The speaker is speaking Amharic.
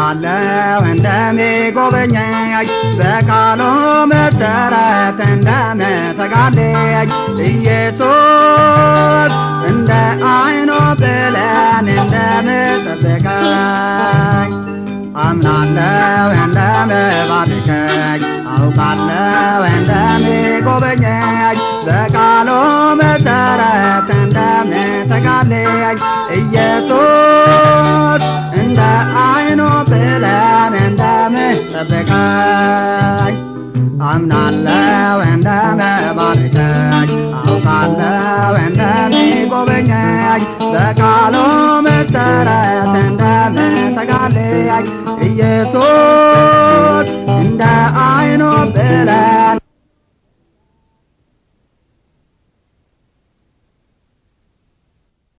አምናለሁ እንደሚጎበኘኝ በቃሉ መሰረት እንደምተጋልኝ ኢየሱስ እንደ አይኑ ብለን እንደምጠብቀኝ አምናለሁ እንደምባርከኝ አውቃለሁ እንደሚጎበኘኝ በቃሉ መሰረት እንደምተጋልኝ ኢየሱስ እንደ አይኑ ብለን እንደምጠብቀኝ አምናለሁ እንደምባርከኝ አውቃለሁ እንደሚጎበኘኝ